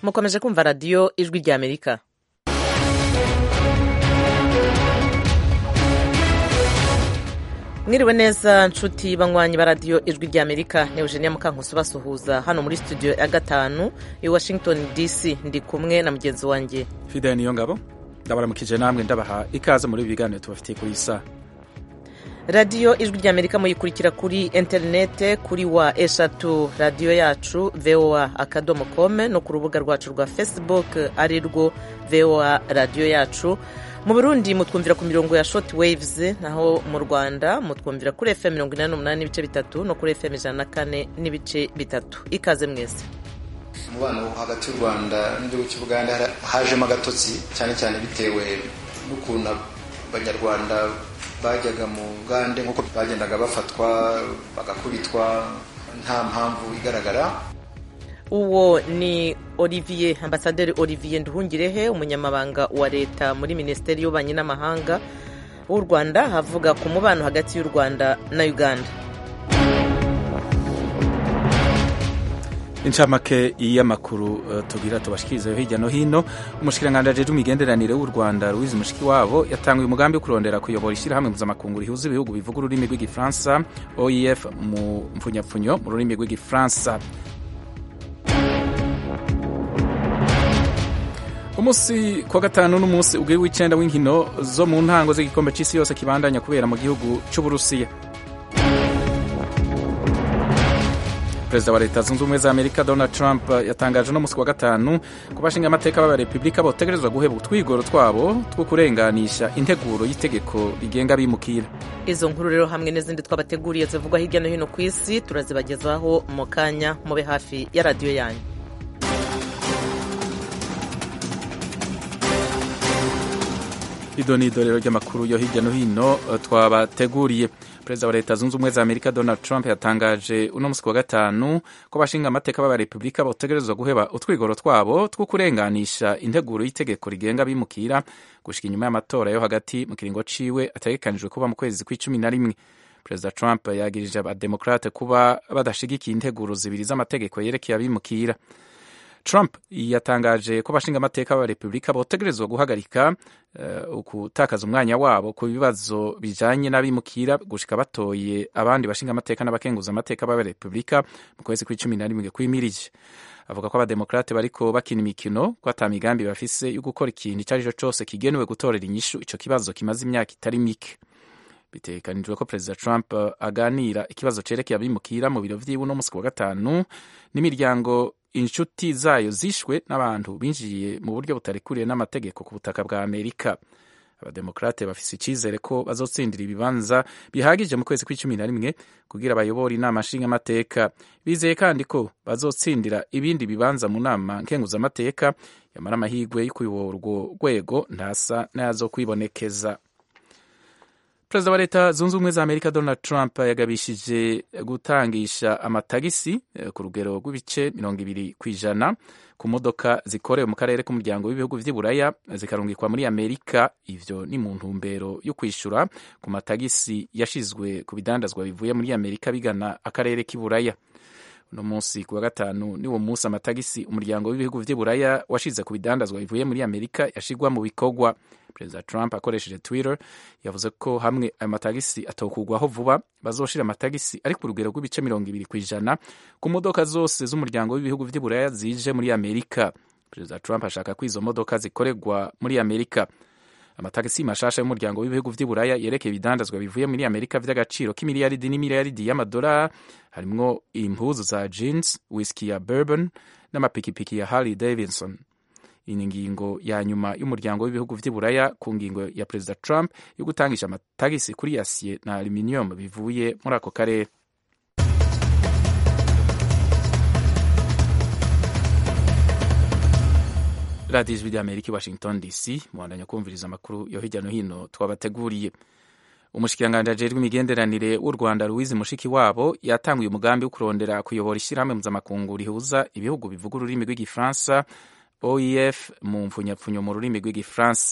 mukomeje kumva radiyo ijwi rya amerika mwiriwe neza nshuti banywanyi ba radiyo ijwi rya amerika ni eugenia mukankusi basuhuza hano muri studio ya gatanu i washington dc ndi kumwe na mugenzi wanjye fidele niyo ngabo ndabaramukije namwe ndabaha ikaze muri ibi biganiro tubafitiye kuri iyi saha radiyo ijwi rya amerika muyikurikira kuri interinete kuri wa eshatu radiyo yacu voa akadomo kome no ku rubuga rwacu rwa facebook ari rwo voa radiyo yacu mu burundi mutwumvira ku mirongo ya short waves naho mu rwanda mutwumvira kuri fm mirongo inani n'umunani n'ibice bitatu no kuri fm ijana na kane n'ibice bitatu ikaze mwese umubano wo hagati y'u rwanda n'igihugu cy'ubuganda hajemo agatotsi cyane cyane bitewe n'ukuntu abanyarwanda bajyaga mu bugande nk'uko bagendaga bafatwa bagakubitwa nta mpamvu igaragara uwo ni olivier ambasaderi olivier nduhungirehe umunyamabanga wa leta muri minisiteri y'ububanyi n'amahanga w'u rwanda havuga ku mubano hagati y'u rwanda na uganda incamake y'amakuru uh, tugira tubashikiriza hirya no hino umushikiranganji ajejwe imigenderanire w'u rwanda louise mushikiwabo yatanguye umugambi wo kurondera kuyobora ishyirahamwe mpuzamakungu rihuza ibihugu bivuga ururimi rw'igifaransa oef mu mpfunyapfunyo mu rurimi rw'igifaransa umunsi kuwa gatanu n'umunsi ubwiri w'icenda w'inkino zo mu ntango z'igikombe c'isi yose kibandanya kubera mu gihugu c'uburusiya perezida wa leta zunze ubumwe za amerika donald trump yatangaje uno munsi kuwa gatanu ko bashinga amateka b'abarepubulika botegerezwa guheba utwigoro twabo two kurenganisha integuro y'itegeko rigenga abimukira izo nkuru rero hamwe n'izindi twabateguriye zivugwa hirya no hino ku isi turazibagezaho mu kanya mube hafi ya radiyo yanyu ido ni idorero ry'amakuru yo hirya no hino twabateguriye perezida wa leta zunze ubumwe za amerika donald trump yatangaje uno munsi kuwa gatanu ko bashinga amateka b'abarepubulika botegerezwa guheba utwigoro twabo two kurenganisha integuro y'itegeko rigenga abimukira gushika inyuma y'amatora yo hagati mu kiringo ciwe ategekanijwe kuba mu kwezi kw'icumi na rimwe perezida trump yagirije abademokrate kuba badashigikiye integuro zibiri z'amategeko yerekeye abimukira Trump yatangaje ko bashinga amateka b'abarepubulika botegerezwa guhagarika gutakaza uh, umwanya wabo ku bibazo bijanye n'abimukira gushika batoye abandi bashinga amateka n'abakenguza amateka b'abarepubulika mu kwezi kw'icumi na rimwe kwimirije avuga ko abademokrate bariko bakina imikino ko ata migambi bafise yo gukora ikintu ico arico cose kigenewe gutorera inyishu ico kibazo kimaze imyaka itari mike bitegekanijwe ko perezida trump aganira ikibazo cerekeye abimukira mu biro vyiwe uno musi wa gatanu n'imiryango inshuti zayo zishwe n'abantu binjiye mu buryo butarekuriye n'amategeko ku butaka bwa amerika abademokrate bafise icizere ko bazotsindira ibibanza bihagije mu kwezi kw'icumi na rimwe kugira bayobore inama nshingamateka bizeye kandi ko bazotsindira ibindi bibanza mu nama nkenguzamateka yamara amahirwe yo kuyobora urwo rwego ntasa n'ayazokwibonekeza perezida wa leta zunze ubumwe za amerika donald trump yagabishije gutangisha amatagisi ku rugero rw'ibice mirongo ibiri ku ijana ku modoka zikorewe mu karere k'umuryango w'ibihugu vy'iburaya zikarungikwa muri amerika ivyo ni mu ntumbero yo kwishura ku matagisi yashizwe ku bidandazwa bivuye muri amerika bigana akarere k'iburaya uno munsi ku wa gatanu niwo munsi amatagisi umuryango w'ibihugu vy'iburaya washize ku bidandazwa bivuye muri amerika yashigwa mu bikorwa perezida trump akoresheje twitter yavuze ko hamwe ayo matagisi atokugwaho vuba bazoshira amatagisi ari ku rugero rw'ibice mirongo ibiri ku ijana ku modoka zose z'umuryango w'ibihugu vy'iburaya zije muri amerika perezida trump ashaka ko izo modoka zikorerwa muri amerika amatagisi mashasha y'umuryango w'ibihugu vy'iburaya yerekeye ibidandazwa bivuye muri amerika vy'agaciro k'imiliyaridi n'imiliyaridi y'amadolari harimwo impuzu za jeans whisky ya bourbon n'amapikipiki ya harley davidson iyi ni ingingo ya nyuma y'umuryango w'ibihugu vy'iburaya ku ngingo ya perezida trump yo gutangisha amatagisi kuri yasiye na aluminium bivuye muri ako karere radiyo ijwi ry'amerika i washington dc muhandanya kumviriza amakuru yo hirya no hino twabateguriye umushikiranganji ajejwe imigenderanire w'u rwanda louise mushikiwabo yatanguye umugambi wo kurondera kuyobora ishyirahamwe mpuzamakungu rihuza ibihugu bivuga ururimi rw'igifaransa oef mu mpfunyapfunyo mu rurimi rw'igifaransa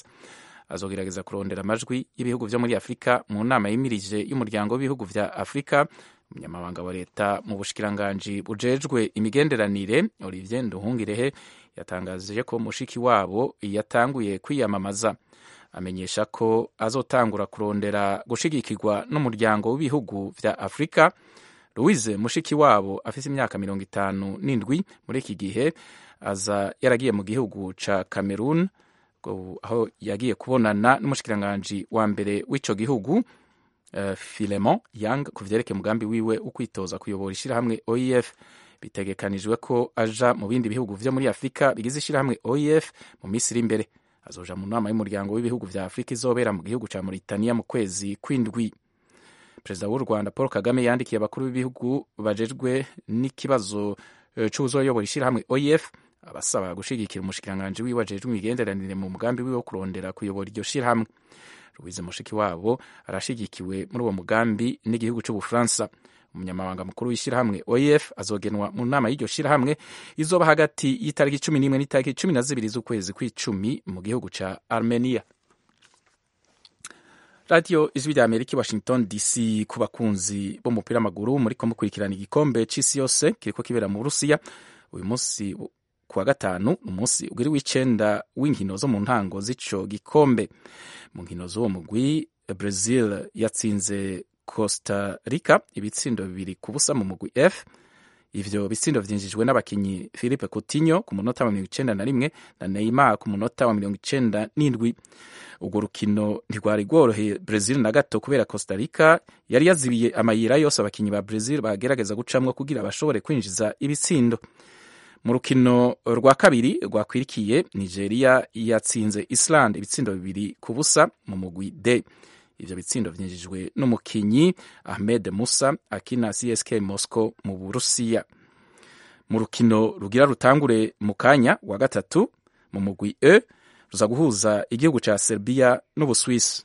azogerageza kurondera amajwi y'ibihugu vyo muri afurika mu nama yimirije y'umuryango w'ibihugu vya afurika umunyamabanga wa leta mu bushikiranganji bujejwe imigenderanire olivier nduhungirehe yatangaje ko mushiki wabo yatanguye kwiyamamaza amenyesha ko azotangura kurondera gushigikirwa n'umuryango w'ibihugu vya afurika louise mushiki wabo afise imyaka mirongo itanu n'indwi muri iki gihe aza yaragiye mu gihugu ca cameroon aho yagiye kubonana n'umushikiranganji wa mbere w'ico gihugu uh, filemon yang ku vyerekeye umugambi wiwe wo kwitoza kuyobora ishirahamwe oef bitegekanijwe ko aja mu bindi bihugu vyo muri afurika bigize ishirahamwe oef mu minsi iri imbere azoja mu nama y'umuryango w'ibihugu vya afurika izobera mu gihugu ca mauritania mu kwezi kw'indwi perezida w'u rwanda paul kagame yandikiye abakuru b'ibihugu bajejwe n'ikibazo c'uwuzoyobora ishirahamwe oef abasaba gushigikira umushikiranganji wiwe ajejwe imigenderanire mu mugambi wiwe wo kurondera kuyobora iryo shirahamwe louise mushiki wabo arashigikiwe muri uwo mugambi n'igihugu c'ubufaransa umunyamabanga mukuru w'ishyirahamwe oef azogenwa mu nama y'iryo shyirahamwe izoba hagati y'itariki cumi n'imwe n'itariki cumi na zibiri z'ukwezi kw'icumi mu gihugu ca armenia radiyo ijwi rya amerika i washington dc ku bakunzi b'umupira w'amaguru muriko mukurikirana igikombe c'isi yose kiriko kibera mu burusiya uyu munsi kuwa gatanu umunsi ugiri w'icenda w'inkino zo mu ntango z'ico gikombe mu nkino z'uwo mugwi brazil yatsinze costa rica ibitsindo bibiri ku busa mu mugwi f ivyo bitsindo vyinjijwe n'abakinyi philippe coutinho ku munota wa mirongo icenda na rimwe na neymar ku munota wa mirongo icenda n'indwi urwo rukino ntirwari rworoheye brazil na gato kubera costa rica yari yazibiye amayira yose abakinyi ba brazil bagerageza gucamwo kugira bashobore kwinjiza ibitsindo mu rukino rwa kabiri rwakwirikiye nigeria yatsinze island ibitsindo bibiri ku busa mu mugwi d ivyo bitsindo vyinjijwe n'umukinyi ahmed musa akina csk moscow mu burusiya mu rukino rugira rutangure mu kanya wa gatatu mu mugwi e ruza guhuza igihugu ca serbia n'ubuswisi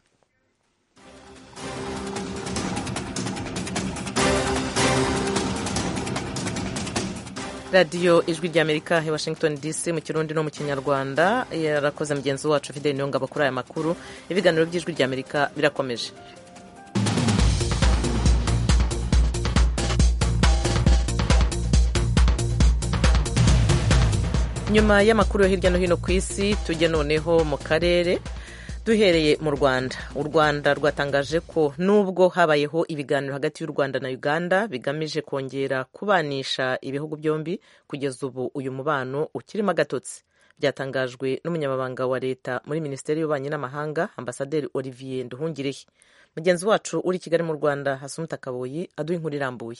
radiyo ijwi ry'amerika i washington dc mu kirundi no mu kinyarwanda yarakoze mugenzi wacu fideli niyongabo kuri aya makuru ibiganiro by'ijwi ry'amerika birakomeje nyuma y'amakuru yo hirya no hino ku isi tujye noneho mu karere duhereye mu rwanda u rwanda rwatangaje ko nubwo habayeho ibiganiro hagati y'u rwanda na uganda bigamije kongera kubanisha ibihugu byombi kugeza ubu uyu mubano ukirimo agatotsi byatangajwe n'umunyamabanga wa leta muri minisiteri y'ububanyi n'amahanga ambasaderi olivier nduhungirehe mugenzi wacu uri i kigali mu rwanda hasumuta kaboyi aduha inkuru irambuye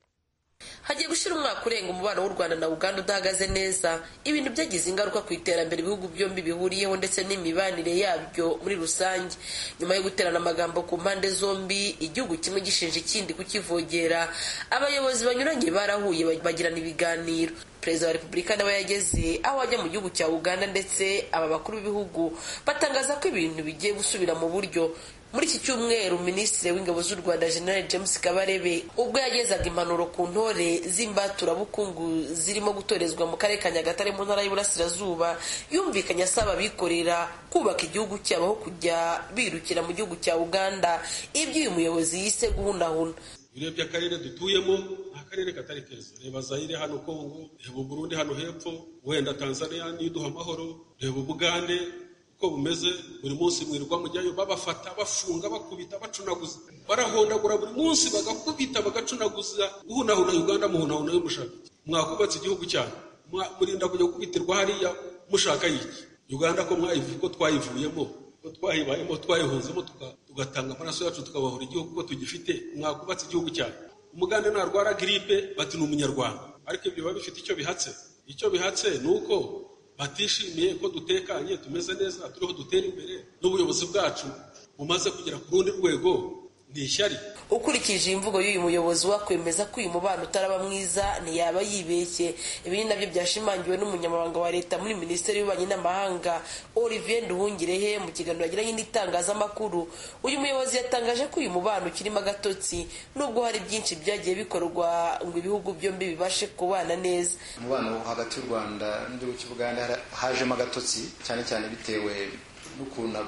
hagiye gushyira umwaka urenga umubano w'u rwanda na uganda udahagaze neza ibintu byagize ingaruka ku iterambere ibihugu byombi bihuriyeho ndetse n'imibanire yabyo muri rusange nyuma yo guterana amagambo ku mpande zombi igihugu kimwe gishinja ikindi kukivogera abayobozi banyuranye barahuye bagirana ibiganiro perezida wa repubulika nawe yageze aho ajya mu gihugu cya uganda ndetse aba bakuru b'ibihugu batangaza ko ibintu bigiye gusubira mu buryo muri iki cyumweru minisitiri w'ingabo z'u rwanda general james kabarebe ubwo yagezaga impanuro ku ntore z'imbaturabukungu zirimo gutorezwa mu karere ka nyagatare mu ntara y'uburasirazuba yumvikanye asaba abikorera kubaka igihugu cyabo aho kujya birukira mu gihugu cya uganda ibyo uyu muyobozi yise guhunahuna urebye akarere dutuyemo ni akarere katari keza reba zayire hano kongo reba uburundi hano hepfo wenda tanzania niduha amahoro reba ubugande uko bumeze buri munsi mwirirwa mujyayo babafata bafunga bakubita bacunaguza barahondagura buri munsi bagakubita bagacunaguza uhunahuna uganda muhunahuna yo mushaka mwakubatse igihugu cyanyu murinda kujya gukubitirwa hariya mushaka yiki uganda ko mwayivuye ko twayivuyemo ko twayibayemo twayihunzemo tugatanga amaraso yacu tukabahura igihugu ko tugifite mwakubatse igihugu cyanyu umugande narwara giripe bati ni umunyarwanda ariko ibyo biba bifite icyo bihatse icyo bihatse ni uko batishimiye ko dutekanye tumeze neza turiho dutera imbere n'ubuyobozi bwacu bumaze kugera ku rundi rwego ni ishyari ukurikije imvugo y'uyu muyobozi wakwemeza ko uyu mubano utaraba mwiza ntiyaba yibeshye ibi ni nabyo byashimangiwe n'umunyamabanga wa leta muri minisiteri y'ububanyi n'amahanga olivier nduhungirehe mu kiganiro yagiranye n'itangazamakuru uyu muyobozi yatangaje ko uyu mubano ukirimo agatotsi nubwo hari byinshi byagiye bikorwa ngo ibihugu byombi bibashe kubana neza umubano hagati y'u rwanda n'igihugu cy'ubuganda hajemo agatotsi cyane cyane bitewe n'ukuntu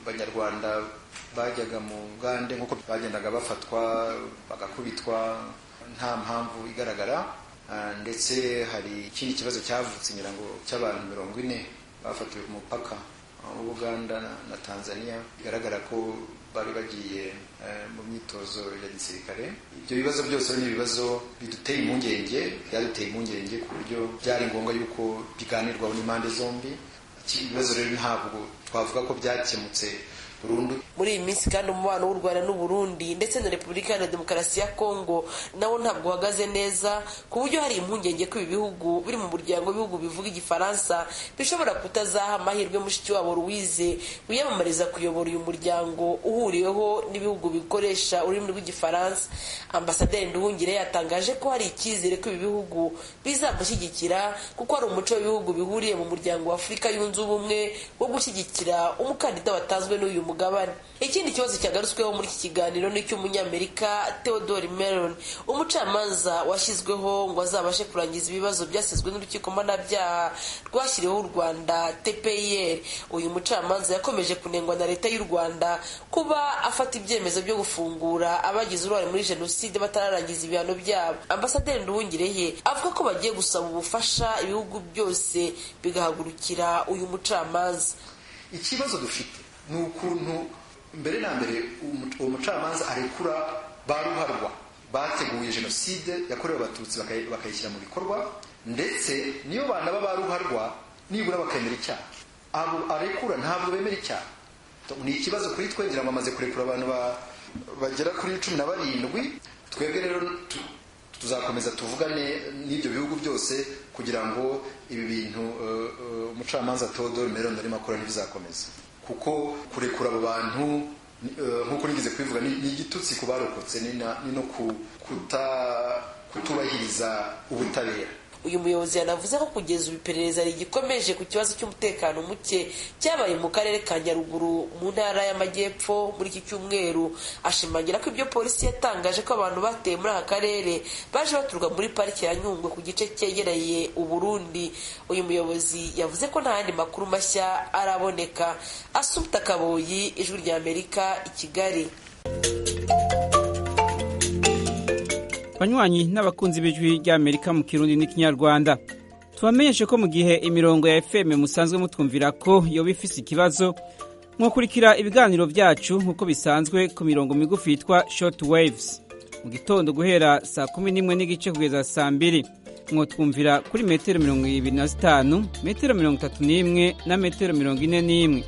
banyarwanda bajyaga mu ngande nk'uko bagendaga bafatwa bagakubitwa nta mpamvu igaragara ndetse hari ikindi kibazo cyavutse ngira ngo cy'abantu mirongo ine bafatiwe ku mupaka w'ubuganda na tanzania bigaragara ko bari bagiye mu myitozo ya gisirikare ibyo bibazo byose ni ibibazo biduteye impungenge byaduteye impungenge ku buryo byari ngombwa yuko biganirwaho n'impande zombi ibibazo rero ntabwo twavuga ko byakemutse burundu muri iyi minsi kandi umubano w'u rwanda n'uburundi ndetse na repubulika iharanira demokarasi ya kongo nawo ntabwo uhagaze neza ku buryo hari impungenge ko ibi bihugu biri mu muryango w'ibihugu bivuga igifaransa bishobora kutazaha amahirwe mushiki wabo louise wiyamamariza kuyobora uyu muryango uhuriweho n'ibihugu bikoresha ururimi rw'igifaransa ambasaderi nduhungire yatangaje ko hari icyizere ko ibi bihugu bizamushyigikira kuko hari umuco w'ibihugu bihuriye mu muryango wa afurika yunze ubumwe wo gushyigikira umukandida watanzwe n'uyu mugabane ikindi kibazo cyagarutsweho muri iki kiganiro ni icy'umunyamerika theodore meron umucamanza washyizweho ngo azabashe kurangiza ibibazo byasizwe n'urukiko mpanabyaha rwashyiriweho u rwanda tpir uyu mucamanza yakomeje kunengwa na leta y'u rwanda kuba afata ibyemezo byo gufungura abagize uruhare muri jenoside batararangiza ibihano byabo ambasaderi nduhungireye avuga ko bagiye gusaba ubufasha ibihugu byose bigahagurukira uyu mucamanza ikibazo dufite ni ukuntu mbere na mbere uwo mucamanza arekura ba ruharwa bateguye jenoside yakorewe abatutsi bakayishyira mu bikorwa ndetse niyo banaba ba ruharwa nibura bakemera icyaha abo arekura ntabwo bemera icyaha ni ikibazo kuri twe ngira ngo amaze kurekura abantu bagera kuri cumi na barindwi twebwe rero tuzakomeza tuvugane n'ibyo bihugu byose kugira ngo ibi bintu umucamanza Theodore Meron arimo akora ntibizakomeza kuko kurekura abo bantu nk'uko nigeze kubivuga ni igitutsi ku barokotse ni no kutubahiriza ubutabera uyu muyobozi yanavuze ko kugeza ubu iperereza rigikomeje ku kibazo cy'umutekano muke cyabaye mu karere ka nyaruguru mu ntara y'amajyepfo muri iki cyumweru ashimangira ko ibyo polisi yatangaje ko abantu bateye muri aka karere baje baturuka muri pariki ya nyungwe ku gice cyegereye uburundi uyu muyobozi yavuze ko nta yandi makuru mashya araboneka asubita kaboyi ijwi rya amerika i kigali banywanyi n'abakunzi b'ijwi ry'amerika mu kirundi n'ikinyarwanda tubamenyeshe ko mu gihe imirongo ya fm musanzwe mutwumvira ko yoba ifise ikibazo mwakurikira ibiganiro byacu nk'uko bisanzwe ku mirongo migufi yitwa short waves mu gitondo guhera saa kumi n'imwe n'igice kugeza saa mbiri mwotwumvira kuri metero mirongo ibiri na zitanu metero mirongo itatu n'imwe na metero mirongo ine n'imwe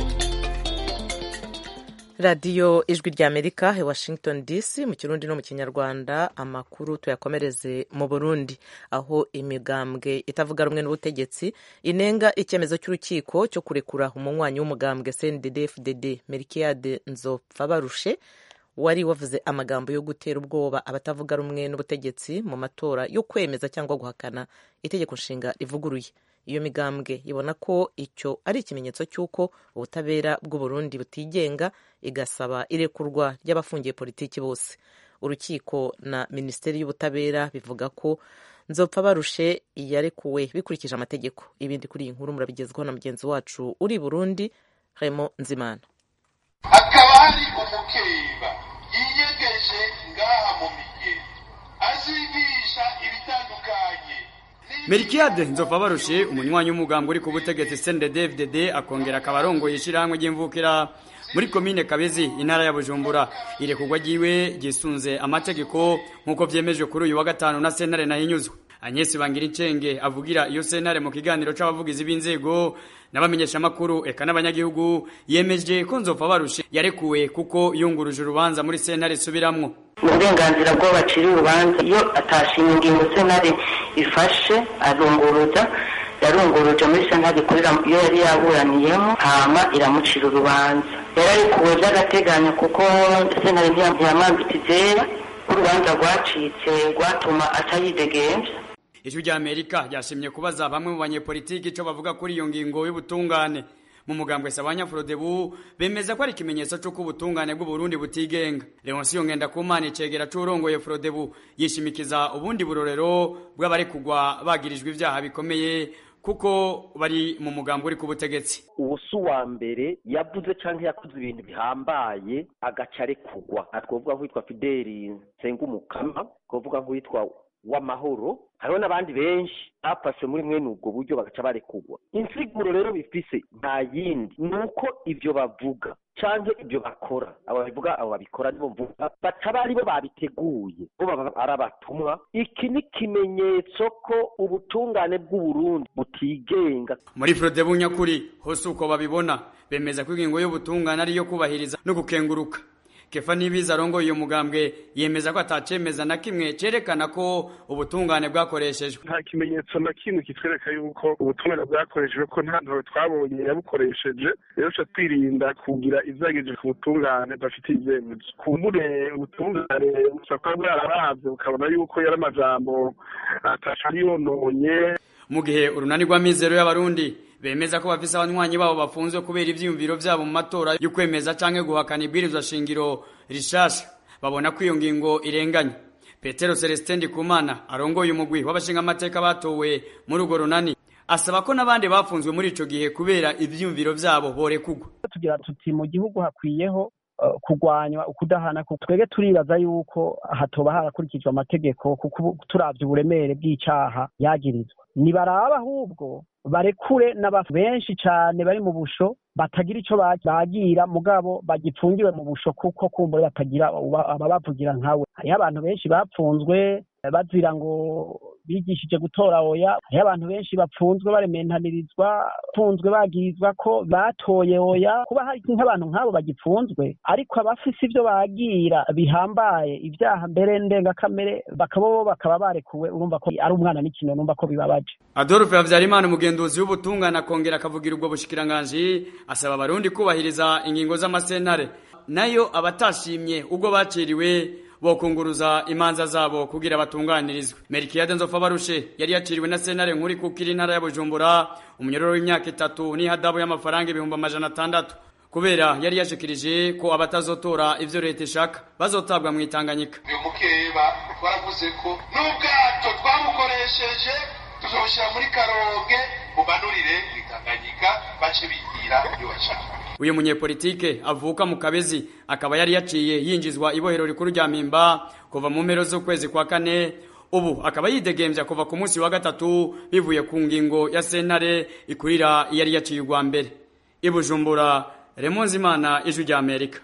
radiyo ijwi rya amerika i washington dc mu kirundi no mu kinyarwanda amakuru tuyakomereze mu burundi aho imigambwe itavuga rumwe n'ubutegetsi inenga icyemezo cy'urukiko cyo kurekura umunywanyi w'umugambwe cndd fdd merikiyade nzopfa barushe wari wavuze amagambo yo gutera ubwoba abatavuga rumwe n'ubutegetsi mu matora yo kwemeza cyangwa guhakana itegeko nshinga rivuguruye iyo migambwe ibona ko icyo ari ikimenyetso cy'uko ubutabera bw'uburundi butigenga igasaba irekurwa ry'abafungiye politiki bose urukiko na minisiteri y'ubutabera bivuga ko nzopfa barushe yarekuwe bikurikije amategeko ibindi kuri iyi nkuru murabigezwaho na mugenzi wacu uri burundi harimo nzimana hakaba hari umukeba yiyegeje ngaha mu migezi azigisha ibitandukanye Melkiade nzova barushe umunywanyi w'umugambo uri ku butegetsi CNDD-FDD akongera akaba arongoye ishyirahamwe ry'imvukira muri komine Kabezi intara ya Bujumbura irekurwa ryiwe gisunze amategeko nk'uko vyemejwe kuri uyu wa gatanu na sentare nahinyuzwa Agnes Bangirincenge avugira iyo sentare mu kiganiro c'abavugizi b'inzego n'abamenyesha makuru eka n'abanyagihugu yemeje ko nzova barushe yarekuwe kuko yunguruje urubanza muri sentare subiramwo uburenganzira bwo bacira urubanza iyo atashimye ingingo sentare ifashe arunguruza yarunguruje muri sentare ikorera iyo yari yaburaniyemo hama iramucira urubanza yararekuwe by'agateganyo kuko sentare ntiyamwambitse izera urubanza rwacitse rwatuma atayidegemvya ijwi rya amerika ryashimye kubaza bamwe mu banyepolitiki ico bavuga kuri iyo ngingo y'ubutungane mu mugambwe sabanya frodebu bemeza ko ari ikimenyetso c'uko ubutungane bw'uburundi butigenga leonsiyo ngendakumana icegera c'urongoye frodebu yishimikiza ubundi burorero bw'abarekugwa bagirijwe ivyaha bikomeye kuko bari mu mugambi uri ku butegetsi uwo si uwa mbere yavuze cyangwa yakoze ibintu bihambaye agaca arekugwa twavuga nk'uwitwa fideli nsengumukama twavuga nk'uwitwa w'amahoro hariho n'abandi benshi bafashe muri mwene ubwo buryo bagaca barekugwa insiguro rero bifise nta yindi ni uko ibyo bavuga cyangwa ibyo bakora abo babivuga abo babikora nibo mvuga bataba ari bo babiteguye bo baba ari abatumwa iki ni ikimenyetso ko ubutungane bw'uburundi butigenga muri frode bunyakuri hose uko babibona bemeza ko ingingo y'ubutungane ari iyo kubahiriza no gukenguruka kefa nibiza arongoye uyu mugambwe yemeza ko atacemeza na kimwe cerekana ko ubutungane bwakoreshejwe nta kimenyetso na kimwe kitwereka yuko ubutungane bwakoreshejwe ko nta ntawe twabonye yabukoresheje rero ca twirinda kugira ivyagije ku butungane bafitiye ivyemezo kumbure ubutungane bushobora kuba bwararavye bukabona yuko yari amajambo ataco ari yononye mu gihe urunani rw'amizero y'abarundi bemeza ko bafise abanywanyi babo bafunzwe kubera ivyiyumviro vyabo mu matora yo kwemeza canke guhakana ibwirizwa shingiro rishasha babona ko iyo ngingo irenganye petero celestin ndikumana arongoye umugwi w'abashingamateka batowe muri urwo runani asaba ko n'abandi bafunzwe muri ico gihe kubera ivyiyumviro vyabo borekugwa tugira tuti mu gihugu hakwiyeho kurwanywa ukudahana twebwe turibaza yuko hatoba harakurikijwe amategeko kuko turavye uburemere bw'icaha yagirizwa nibaraba ahubwo barekure n'abantu benshi cyane bari mu busho batagira icyo bagira mugabo bagipfungiwe mu busho kuko kumbure batagira ababavugira nkawe hariho abantu benshi bapfunzwe bazira ngo bigishije gutora oya hariho abantu benshi bapfunzwe barementanirizwa bapfunzwe bagirizwa ko batoye oya kuba hari nk'abantu nk'abo bagipfunzwe ariko abafise ibyo bagira bihambaye ibyaha mbere ndengakamere bakaba bo bakaba barekuwe urumva ko ari umwana n'ikino numva ko bibabaje adolphe habyarimana umugenduzi w'ubutungane akongera akavugira ubwo bushikiranganji asaba abarundi kubahiriza ingingo z'amasentare nayo abatashimye ubwo baciriwe bokunguruza imanza zabo kugira batunganirizwe merikiyade nzofa barushe yari yaciriwe na sentare nkuri kuko iri ntara ya bujumbura umunyororo w'imyaka itatu n'ihadabu y'amafaranga ibihumbi amajana atandatu kubera yari yashikirije ko abatazotora ivyo leta ishaka bazotabwa mu itanganyika uyu mukeba twaravuze ko n'ubwato twamukoresheje tuzoshyira muri karonge bumanurire mu itanganyika bace bigira ibyo bashaka uyu munyepolitike avuka mu kabezi akaba yari yaciye yinjizwa ibohero rikuru rya mpimba kuva mu mpero z'ukwezi kwa kane ubu akaba yidegembya kuva ku munsi wa gatatu bivuye ku ngingo ya sentare ikurira yari yaciye urwa mbere ibujumbura remonzi imana ijwi rya amerika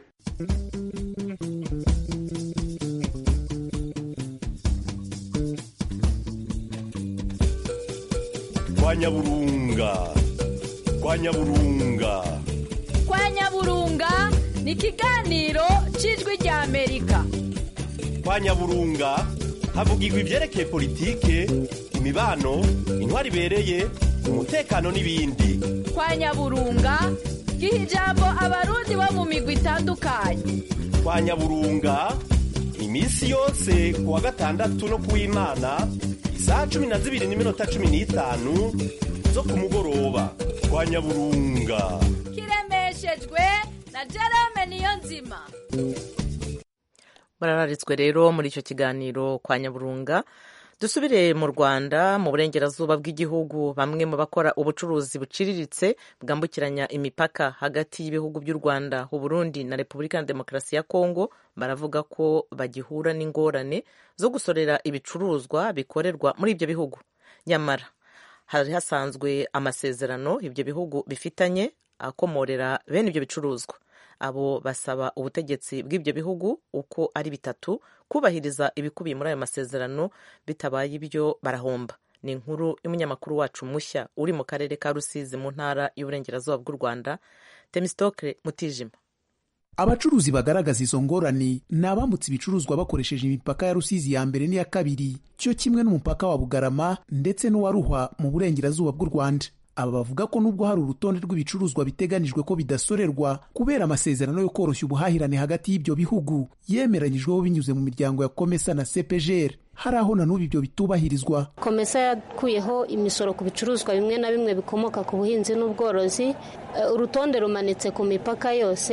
kwa nyaburunga kwa nyaburunga kwa nyaburunga ni ikiganiro cy'ijwi rya amerika kwa nyaburunga havugirwa ibyerekeye politike imibano intwari ibereye umutekano n'ibindi kwa nyaburunga giha ijambo abarundi bo mu migwi itandukanye kwa nyaburunga iminsi yose ku wa gatandatu no ku w'imana isaha cumi na zibiri n'iminota cumi n'itanu zo ku mugoroba kwa nyaburunga kiremeshejwe na jerome niyo nzima barararitswe rero muri icyo kiganiro kwa nyaburunga dusubire mu rwanda mu burengerazuba bw'igihugu bamwe mu bakora ubucuruzi buciriritse bwambukiranya imipaka hagati y'ibihugu by'u rwanda uburundi na repubulika ya demokarasi ya kongo baravuga ko bagihura n'ingorane zo gusorera ibicuruzwa bikorerwa muri ibyo bihugu nyamara hari hasanzwe amasezerano ibyo bihugu bifitanye akomorera bene ibyo bicuruzwa abo basaba ubutegetsi bw'ibyo bihugu uko ari bitatu kubahiriza ibikubiye muri ayo masezerano bitabaye ibyo barahomba ni inkuru y'umunyamakuru wacu mushya uri mu karere ka rusizi mu ntara y'uburengerazuba bw'u rwanda temisitokire mutijima abacuruzi bagaragaza izo ngorane ni abambutse ibicuruzwa bakoresheje imipaka ya rusizi ya mbere n'iya kabiri cyo kimwe n'umupaka wa bugarama ndetse n'uwa ruhwa mu burengerazuba bw'u rwanda aba bavuga ko nubwo hari urutonde rw'ibicuruzwa biteganijwe ko bidasorerwa kubera amasezerano yo koroshya ubuhahirane hagati y'ibyo bihugu yemeranyijweho binyuze mu miryango ya komesa na cepgr hari aho na n'ubu ibyo bitubahirizwa komesa yakuyeho imisoro ku bicuruzwa bimwe na bimwe bikomoka ku buhinzi n'ubworozi urutonde rumanitse ku mipaka yose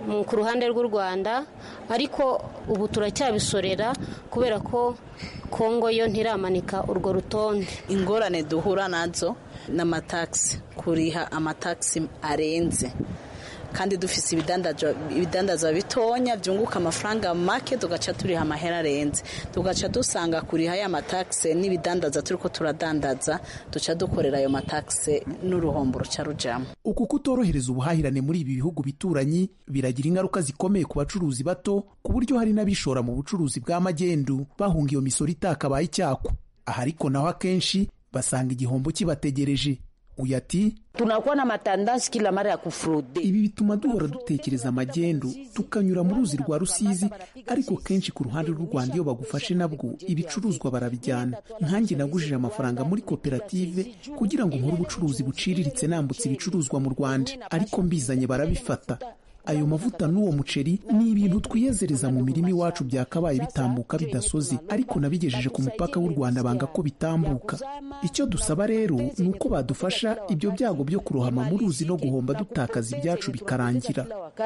ku ruhande rw'u rwanda ariko ubu turacyabisorera kubera ko kongo yo ntiramanika urwo rutonde ingorane duhura nazo ni amatagisi kuriha amatagisi arenze kandi dufite ibidandazwa bitonya byunguka amafaranga make tugaca turiha amahera arenze tugaca dusanga kuriha ya matakisi n'ibidandaza turi ko turadandaza duca dukorera ayo matakisi n'uruhombo ruca rujyamo uku kutorohereza ubuhahirane muri ibi bihugu bituranyi biragira ingaruka zikomeye ku bacuruzi bato ku buryo hari n'abishora mu bucuruzi bwa magendu bahunga iyo misoro itakabaye icyako aha ariko naho akenshi basanga igihombo kibategereje uyu ati tunakuwa na matandansi kila mara ya kufraude. Ibi bituma duhora dutekereza amagendu tukanyura mu ruzi rwa Rusizi, ariko kenshi ku ruhande rw'u Rwanda iyo bagufashe nabwo ibicuruzwa barabijyana. Nkanjye nagujije amafaranga muri koperative kugira ngo nkore ubucuruzi buciriritse nambutse ibicuruzwa mu Rwanda, ariko mbizanye barabifata. ayo mavuta n'uwo muceri ni ibintu twiyezereza mu mirima iwacu byakabaye bitambuka bidasoze ariko nabigejeje ku mupaka w'u rwanda banga ko bitambuka icyo dusaba rero ni uko badufasha ibyo byago byo kurohama mu ruzi no guhomba dutakaza ibyacu bikarangira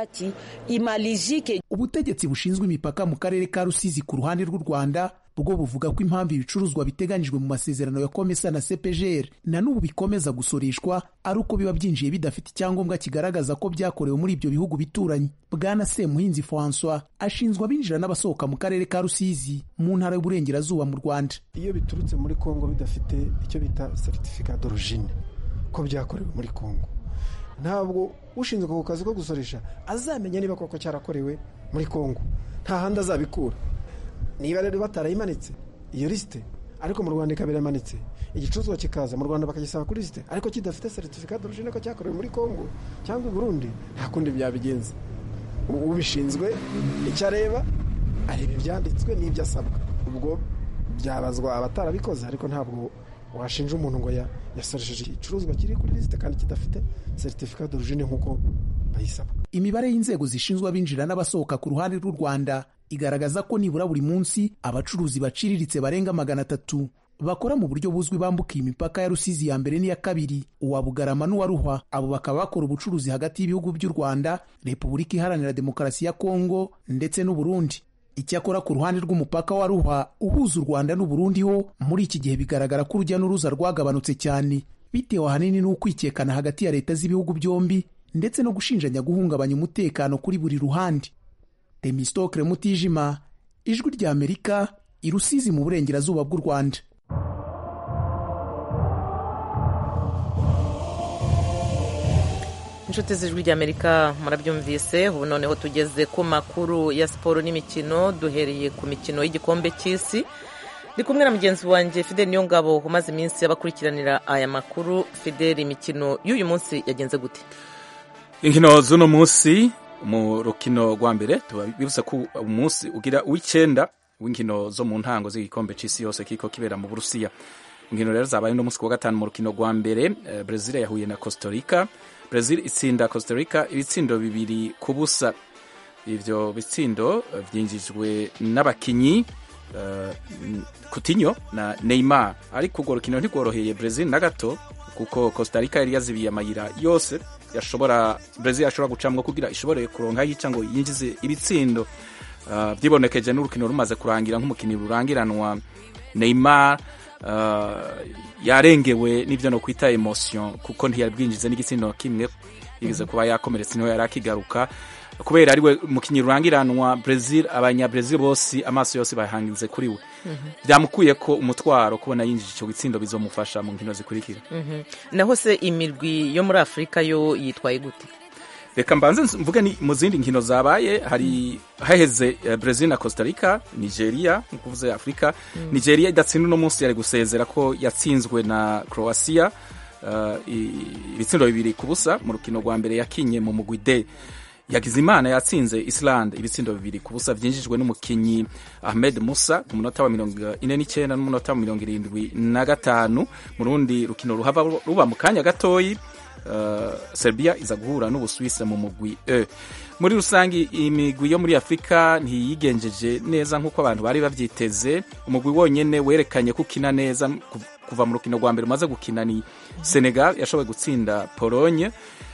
ubutegetsi bushinzwe imipaka mu karere ka rusizi ku ruhande rw'u rwanda bwo buvuga ko impamvu ibicuruzwa biteganyijwe mu masezerano ya komesa na CPGR na n'ubu bikomeza gusoreshwa ari uko biba byinjiye bidafite icyangombwa kigaragaza ko byakorewe muri ibyo bihugu bituranyi bwana semuhinzi francois ashinzwa abinjira n'abasohoka mu karere ka rusizi mu ntara y'uburengerazuba mu rwanda iyo biturutse muri kongo bidafite icyo bita certificat d'origine ko byakorewe muri kongo ntabwo ushinzwe ako kazi ko gusoresha azamenya niba koko cyarakorewe muri kongo nta handi azabikura niba rero batarayimanitse iyo lisite ariko mu rwanda ikaba iramanitse igicuruzwa kikaza mu rwanda bakagisaba kuri lisite ariko kidafite seritifika d'origine ko cyakorewe muri kongo cyangwa i burundi nta kundi byabigenza ubishinzwe icyo areba areba ibyanditswe n'ibyo asabwa ubwo byabazwa abatarabikoze ariko ntabwo washinja umuntu ngo yasoresheje igicuruzwa kiri kuri lisite kandi kidafite seritifika d'origine nk'uko bayisaba imibare y'inzego zishinzwe abinjira n'abasohoka ku ruhande rw'u rwanda igaragaza ko nibura buri munsi abacuruzi baciriritse barenga magana atatu bakora mu buryo buzwi bambuka iyi mipaka ya rusizi ya mbere n'iya kabiri uwa bugarama n'uwa ruhwa abo bakaba bakora ubucuruzi hagati y'ibihugu by'u rwanda repubulika iharanira demokarasi ya kongo ndetse n'uburundi icyakora ku ruhande rw'umupaka wa ruhwa uhuza u rwanda n'uburundi ho muri iki gihe bigaragara ko urujya n'uruza rwagabanutse cyane bitewe ahanini n'ukwikekana hagati ya leta z'ibihugu byombi ndetse no gushinjanya guhungabanya umutekano kuri buri ruhande temistokre mutijima ijwi ry'amerika i rusizi mu burengerazuba bw'u rwanda inshuti z'ijwi ry'amerika murabyumvise ubu noneho tugeze ku makuru ya siporo n'imikino duhereye ku mikino y'igikombe cy'isi ndi kumwe na mugenzi wanjye fidel niyongabo umaze iminsi abakurikiranira aya makuru fidel imikino y'uyu munsi yagenze gute inkino z'uno munsi mu rukino rwa mbere bivuze ko umunsi ugira uw'icyenda w'inkino zo mu ntango z'igikombe cy'isi yose kiko kibera mu burusiya inkino rero zabaye uno munsi ku wa gatanu mu rukino rwa mbere brezil yahuye na costa rica brezil itsinda costa rica ibitsindo bibiri ku busa ibyo bitsindo byinjijwe n'abakinnyi kutinyo na neymar ariko urwo rukino ntirworoheye brezil na gato kuko costa rica yari yazibiye amayira yose yashobora brezil yashobora gucamwa kugira ishobore kuronka yica ngo yinjize ibitsindo uh, byibonekeje n'urukino rumaze kurangira nk'umukinnyi rurangiranwa neymar uh, yarengewe n'ivyo no kwita emotion kuko ntiyari bwinjize n'igitsindo kimwe yigeze kuba yakomeretse niho yari akigaruka kubera ariwe mukinnyi rurangiranwa Brazil abanyabrezil bose amaso yose bahangize kuri we byamukuye ko umutwaro kubona yinjije icyo gitsindo bizomufasha mu nkino zikurikira naho se imirwi yo muri afurika yo yitwaye gute reka mbanze mvuge ni mu zindi nkino zabaye hari haheze Brazil na Costa Rica Nigeria nkuvuze Afrika Nigeria idatsinda uno munsi yari gusezera ko yatsinzwe na Croatia ibitsindo bibiri ku busa mu rukino rwa mbere yakinye mu mugwi D Yakizimana yatsinze Islande ibitsindo bibiri ku busa byinjijwe n'umukinyi Ahmed Musa ku munota wa mirongo ine n'icyenda n'umunota wa mirongo irindwi na gatanu mu rundi rukino ruhava ruba mu kanya gatoyi uh, Serbia iza guhura n'Ubusuwisi mu mugwi E muri rusange imigwi yo muri Afurika ntiyigenjeje neza nk'uko abantu bari babyiteze umugwi wonyene werekanye ko ukina neza kuva mu rukino rwa mbere umaze gukina ni Senegal yashoboye gutsinda Pologne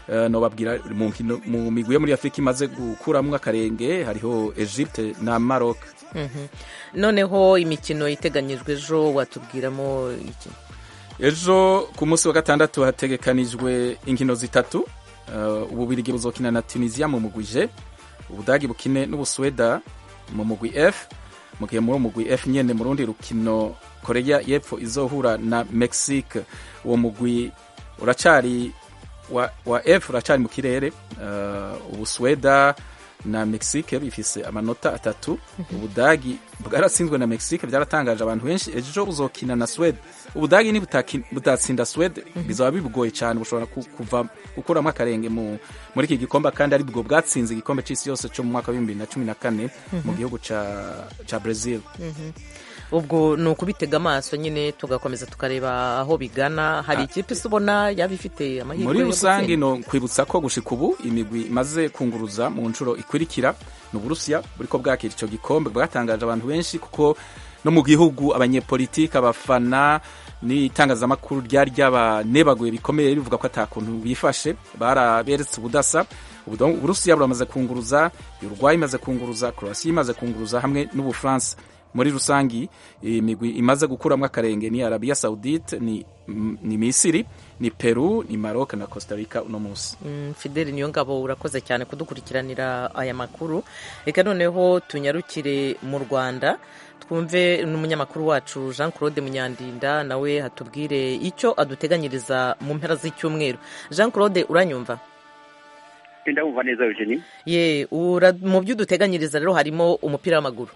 Eh, nobabwira mu nkino- mu migwi yo muri afurika imaze gukuramwo akarenge hariho egypte na maroc Mhm. noneho imikino iteganyijwe ejo watubwiramo iki ejo ku munsi wa gatandatu hategekanijwe inkino zitatu uh, ububirigi buzokina na tunisia mu mugwi G ubudagi bukine n'ubusweda mu mugwi f mu gihe muri uwo mugwi f nyene mu rundi rukino korea y'epfo izohura na mexique uwo mugwi uracari wa, wa f uracari mu kirere uh, ubusweda na mexique bifise amanota atatu ubudagi bwaratsinzwe na mexique byaratangaje abantu benshi ejo buzokina na swede ubudagi ni butatsinda swede bizaba bibugoye cyane bushobora ku- kuva gukuramo akarenge mu, muri iki gikombe kandi ari bwo bwatsinze igikombe c'isi yose cyo mu mwaka wa bibiri na cumi na kane mu Mhm. gihugu ca, ca brazil Mhm. ubwo ni ukubitega amaso nyine tugakomeza tukareba aho bigana hari ikipe se ubona yaba ifite amahirwe muri yo rusange gutsinda? no kwibutsa ko gushika ubu imigwi imaze kunguruza mu nshuro ikurikira ni uburusiya buriko bwakira ico gikombe bwatangaje abantu benshi kuko no mu gihugu abanyepolitike abafana n'itangazamakuru ryari ryabanebaguye bikomeye rivuga ko ata kuntu bifashe baraberetse ubudasa Ubu donc uburusiya buramaze kunguruza uruguay imaze kunguruza croatia imaze kunguruza hamwe n'ubufaransa muri rusangi imigwi imaze gukuramo akarenge ni arabia saudite ni, ni misiri ni peru ni maroc na costa rica uno munsi Mm, fideli niyo ngabo urakoze cyane kudukurikiranira aya makuru reka noneho tunyarukire mu rwanda twumve n'umunyamakuru wacu jean claude munyandinda nawe hatubwire icyo aduteganyiriza mu mpera z'icyumweru jean claude uranyumva ndabumva neza eugenie ye ura- mu byo uduteganyiriza rero harimo umupira w'amaguru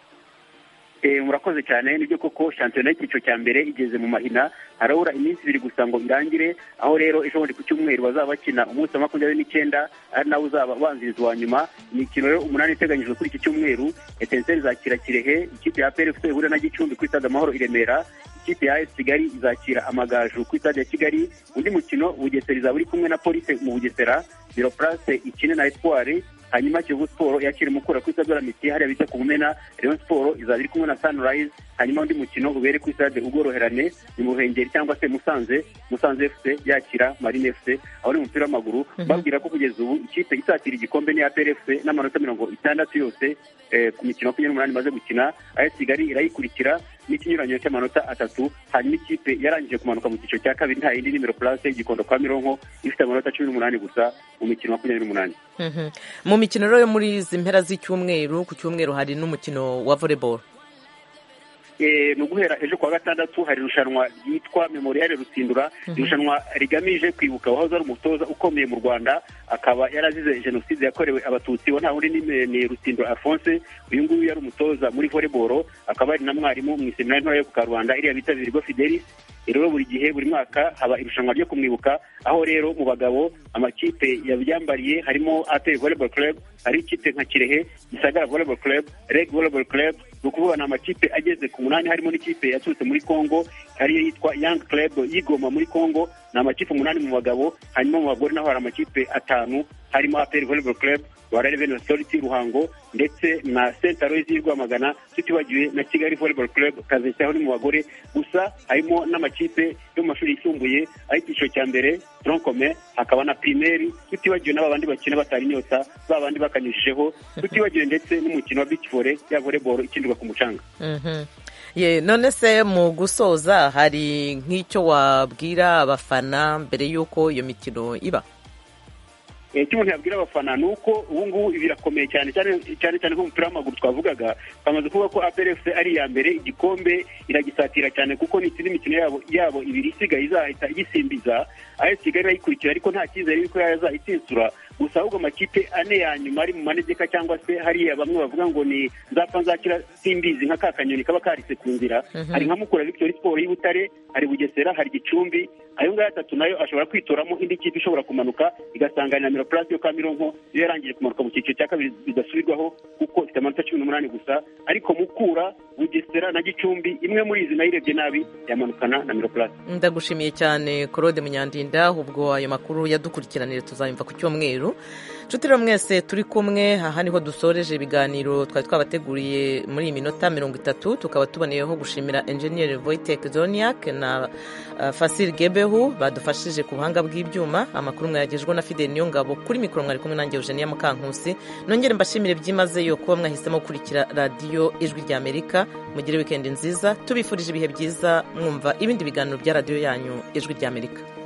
Eh, murakoze cyane nibyo koko shampiyona y'icyiciro cya mbere igeze mu mahina harabura iminsi ibiri gusa ngo irangire aho rero ejo bundi ku cyumweru bazaba bakina umunsi wa makumyabiri n'icyenda ari nawo uzaba ubanziriza uwa nyuma imikino rero umunani iteganyijwe kuri iki cyumweru etenseri izakira kirehe ikipe ya plfc ihurira na gicumbi kuri stade amahoro i remera ikipe ya AS kigali izakira amagaju kuri stade ya kigali undi mukino bugesera izaba iri kumwe na polise mu bugesera biro place ikine na espoir hanyuma kiyovu siporo yakira umukura kuri stade olamiti hariya bita ku mumena rayon siporo izaba iri kumwe na sunrise hanyuma undi mukino ubere kuri stade ubworoherane ni mu ruhengeri cyangwa se musanze musanze fc yakira marine fc aho ni umupira w'amaguru babwira ko kugeza ubu ikipe isatira igikombe ni apr fc n'amanota mirongo itandatu yose eh, ku mikino makumyabiri n'umunani imaze gukina ayo kigali irayikurikira n'ikinyuranyo cy'amanota atatu hanyuma ikipe yarangije kumanuka mu cyiciro cya kabiri nta yindi nimero place y'igikondo kwa mironko ifite amanota cumi n'umunani gusa mu mikino makumyabiri n'umunani Mhm. mu mikino rero yo muri izi mpera z'icyumweru ku cyumweru hari n'umukino wa volleyball Eh, ni uguhera ejo kuwa gatandatu hari irushanwa ryitwa memoriale rusindura irushanwa rigamije kwibuka uwahoze ari umutoza ukomeye mu rwanda akaba yarazize jenoside yakorewe abatutsi we nta wundi ni ni rusindura alphonse uyu nguyu yari umutoza muri volleyball akaba ari na mwarimu mu iseminari ntoya yo ku karubanda iriya bita virgo fidelis rero buri gihe buri mwaka haba irushanwa ryo kumwibuka aho rero mu bagabo amakipe yabyambariye harimo APR volleyball club hari ikipe nka kirehe gisagara volleyball club reg volleyball club ni ukuvuga ni amakipe ageze ku munani harimo n'ikipe yaturutse muri congo ariyo yitwa young club y'igoma muri congo ni amakipe umunani mu bagabo hanyuma mu bagore naho hari amakipe atanu harimo APR volleyball club rwanda revenue authority ruhango ndetse na saint aloys y'i rwamagana tutibagiwe na kigali volleyball club kazeshya aho ni mu bagore gusa harimo n'amakipe yo mu mashuri yisumbuye ay'icyiciro cya mbere troncome hakaba na primeri tutibagiwe n'aba bandi bakina batari inyota ba bandi bakanyujijeho tutibagiwe ndetse n'umukino wa beach volley ya volleyball ikinirwa ku mucanga Mhm. ye none se mu gusoza hari nk'icyo wabwira abafana mbere y'uko iyo mikino iba Eh, icyo umuntu yabwira abafana ni uko ubu ngubu birakomeye cyane cyane cyane cyane nk'umupira w'amaguru twavugaga twamaze kuvuga ko APRFC ari iya mbere igikombe iragisatira cyane kuko n'ikindi imikino yabo yabo ibiri isigaye izahita igisimbiza AS Kigali irayikurikira ariko nta cyizere yuko yazayitinsura gusa ahubwo amakipe ane ya nyuma ari mu manegeka cyangwa se hariya bamwe bavuga ngo ni nzapfa nzakira simbizi nka ka kanyoni kaba karise ku nzira Mhm. hari nka mukura victory sport y'i butare hari bugesera hari gicumbi ayo ngayo atatu nayo ashobora kwitoramo indi kipe ishobora kumanuka igasanganira miro plus yo ka mironko iyo yarangije kumanuka mu cyiciro cya kabiri bidasubirwaho kuko ifite amanota cumi n'umunani gusa ariko mukura bugesera na gicumbi imwe muri izi nayo irebye nabi yamanukana na miro plus ndagushimiye cyane claude munyandinda ubwo ayo makuru yadukurikiranire tuzayumva ku cyumweru nshuti rero mwese turi kumwe aha niho dusoreje ibiganiro twari twabateguriye muri iyi minota mirongo itatu tukaba tuboneyeho gushimira enjeniyeri voyitek zoniak na uh, fasil gebehu badufashije ku buhanga bw'ibyuma amakuru mwayagejweho na fideli niyongabo kuri mikoro mwari kumwe nanjye eugenia mukankusi nongere mbashimire byimazeyo kuba mwahisemo gukurikira radiyo ijwi rya amerika mugire wikendi nziza tubifurije ibihe byiza mwumva ibindi biganiro bya radiyo yanyu ijwi rya amerika